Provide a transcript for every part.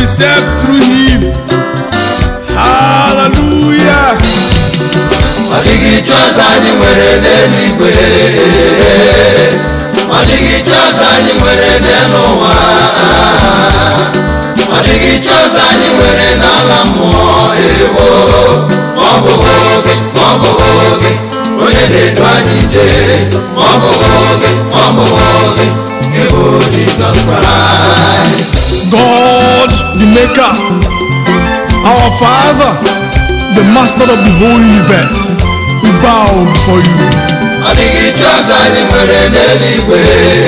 myself through him. Hallelujah. ọ dịghị chi ọzọ anyị nwere n'eluigwe ọ dịghị chi ọzọ anyị nwere n'elu ụwa ọ dịghị chi ọzọ anyị nwere n'ala mmụọ ewo ma ọ bụghị oge ma ọ bụghị oge onye na-edu anyị jee ma ọ bụghị oge ma ọ bụghị oge gị bụ jizọs kraịst God, the Maker, our Father, the Master of the whole universe, we bow before you. ọ dịghị chi ọzọ anyị nwere n'eluigwe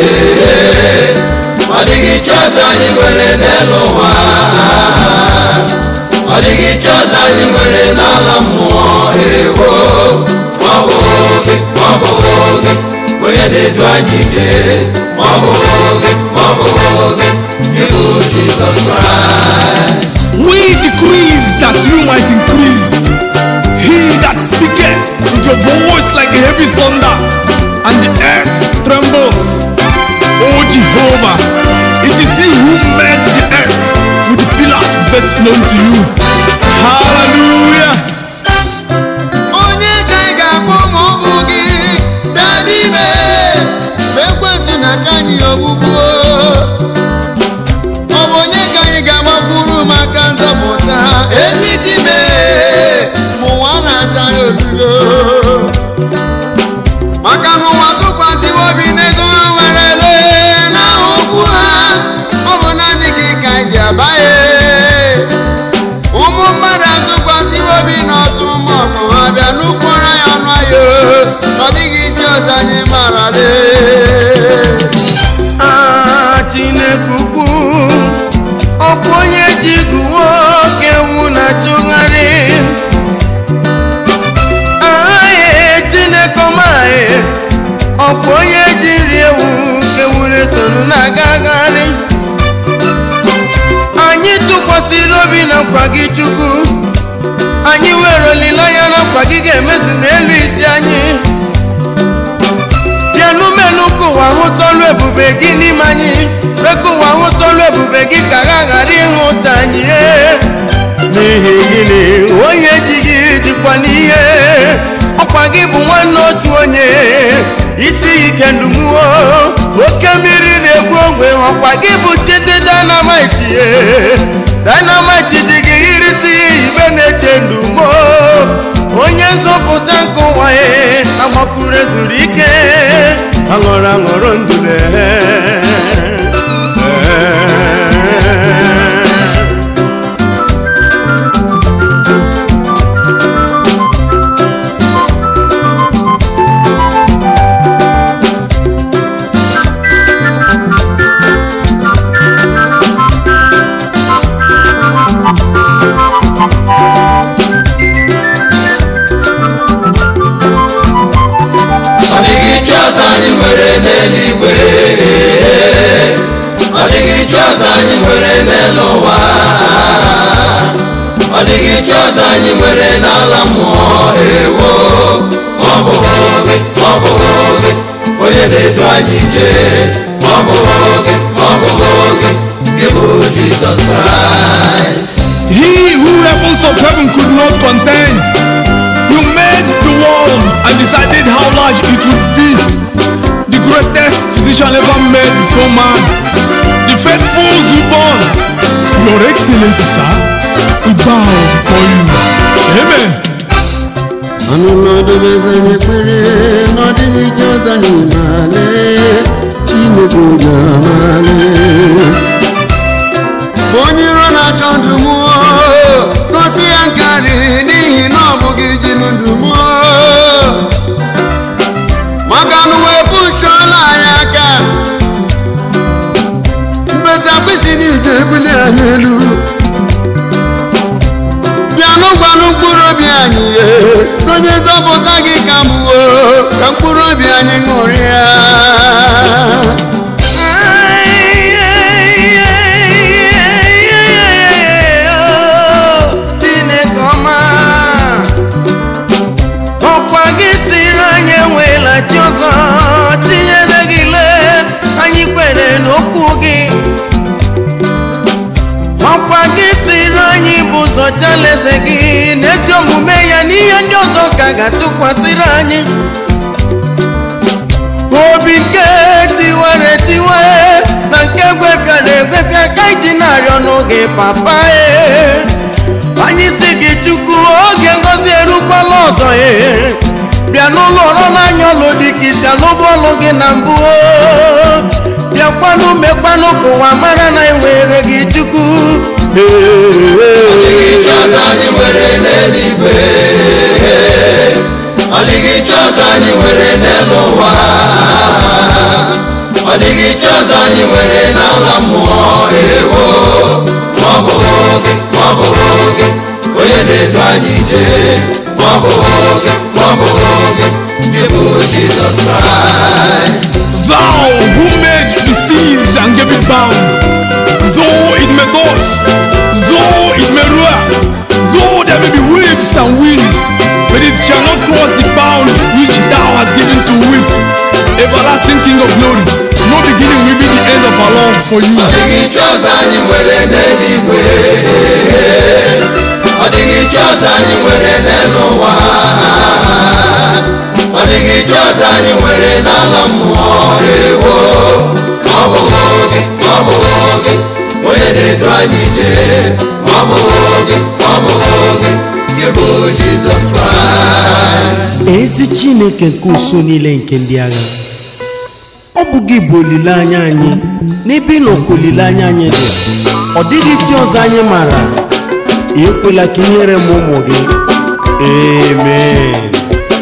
ọ dịghị chi ọzọ anyị nwere n'elu ụwa ọ dịghị chi ọzọ anyị nwere n'ala mmụọ ewo ma ọ bụghị oge ma ọ bụghị oge onye na-edu anyị jee ma ọ bụghị oge ma ọ bụghị oge ịbụ jizọs kraịst We decrease that you might increase. He that speaketh with your voice like a heavy thunder, and the earth trembles. O Jehovah, it is you who made the earth with the pillars best known to you. Hallelujah. onye ka ị ga-akpọ ma ọ bụ gị dada ime ma ekwentị na-acha anyị ogbugbu ọ bụ onye ka anyị ga-agbakwuru maka nzọpụta ezi dime ma ụwa na-acha ya obido maka na ụwa tụkwasịwo obi n'ego ha werele n'aha okwu ha ọ bụ naanị gị ka anyị ji abaghị ụmụ mmadụ atụkwasịwo obi n'ọtụ maọbụ ha bịa n'ukwuru ya ọnụ ahịa ọ dịghị iche ọzọ anyị marale Ah, chineke ukwu ọkwa onye ji guwo oke ewu na-achụgharị ahaghị chineke ọmaghị ọkwa onye ji nri ewu ka ewure sonu na-agagharị anyị tụkwasịrị obi na nkwa gị chukwu anyị nwere olileanya na nkwa gị ga-emezu n'elu isi anyị bịanụ menụ ka ụwa hụta ọlụ ebube gị n'ime anyị mee ka ụwa hụta ọlụ ebube gị ka ha ghara ịhụta anyị ee. n'ihi gịnị onye ji gị dịkwa n'ihe ọkwa gị bụ nwanne otu onye isi ike ndumuo oke mmiri na-egbu ogwe ọkwa gị bụ chidi dynamite ee. dynamite ji gị irisi ya ibe na-eche ndumo onye nzọpụta nke ụwa ya agbakwuru ezuru ike aṅụrụ aṅụrụ ndule ọ dịghị chi ọzọ anyị nwere n'eluigwe ọ dịghị chi ọzọ anyị nwere n'elu ụwa ọ dịghị chi ọzọ anyị nwere n'ala mmụọ ewo ma ọ bụghị oge ma ọ bụghị oge onye na-edu anyị jee ma ọ bụghị oge ma ọ bụghị oge gị bụ jizọs kraịst He who heavens of heaven could not contain. You made the world and decided how large it would be. The greatest physician ever made before man. The faithful born. Your Excellency, sir, we bow before you. Amen. ọnụnọdụ bezanye ekpere n'ọdịghị ije ọzọ anyị male chineke obi amale onye iro na-achọ ndụ mụọ gosi ya nkarị n'ihi na ọ bụghị ji ndụ mụọ maka na uwe pụchuola anyị aka mkpesa mkpịsị niile ebuli anyị elu bịanụ gwanụ mkpụrụ obi anyị ihe onye nzọpụta gị ka mgbuo ka mkpụrụ obi anyị ṅụrịa chineke ọma ọkwa gị siri anyị enweela chi ọzọ tinyere gị lee anyị kwere n'okwu gị ọkwa ọkwa gị siri anyị bụ ụzọ chalaeze gị n'ezi omume ya n'ihe ndị ọzọ ka ga-atụkwasịrị anyị obi nke tiwere tiwe na nke gwepịara egwepịa ka iji na-arịọ n'oge papa e anyị si gị chukwu oge ngozi erukwala ọzọ e bịa n'ụlọ ọrụ n'anya ọlụ dị ka isi alụbụ ọlụ gị na mbụ o. bịakwanụ mekwanụ ka ụwa mara na enwere gị chukwu Ọ dịghị chi ọzọ anyị nwere n'eluigwe ọ dịghị chi ọzọ anyị nwere n'elu ụwa ọ dịghị chi ọzọ anyị nwere n'ala mmụọ ewo ma ọ bụ gị ma ọ bụ gị onye na-edu anyị ije ma ọ bụ gị ma ọ bụ gị gị bụ Jizọs Kraịst Thou who made the seas and gave it bound, though it may toss, though it may roar, though there may be waves and winds, but it shall not cross the bound which thou hast given to it. Everlasting King of glory, no beginning will be the end of our love for you. Ọ dịghị chi ọzọ anyị nwere n'eluigwe ọ dịghị chi ọzọ anyị nwere n'elu ụwa ọ dịghị chi ọzọ anyị nwere n'ala mmụọ ewo ma ọ bụ gị ma ọ bụ gị onye na-edu anyị ije ma ọ bụ gị ma ọ bụ gị gị bụ Jizọs Kraịst ezi chineke nke uso niile nke ndị agha ọ bụ gị bụ olileanya anyị n'ebe ịnọ ka olileanya anyị dị ọ dịghị chi ọzọ anyị maara ekwela ka inyere m ụmụ gị amen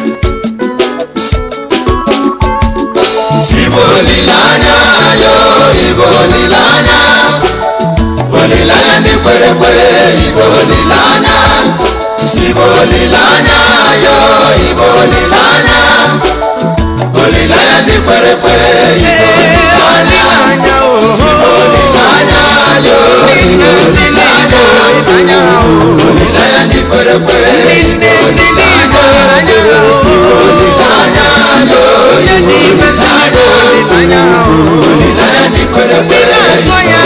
Ibo olileanya yo Ibo olileanya olileanya ndị kwere ekwe Ibo olileanya Ibo olileanya yo Ibo olileanya olileanya ndị kwere ekwe Ibo olileanya Olileanya, oh, olileanya yo Ibo olileanya olileanya, oh, olileanya ndị kwere ekwe Ibo olileanya olileanya, oh, olileanya yo onye dị ime si n'igwe olileanya, oh, olileanya ndị kwere ekwe ndị na-azụ ya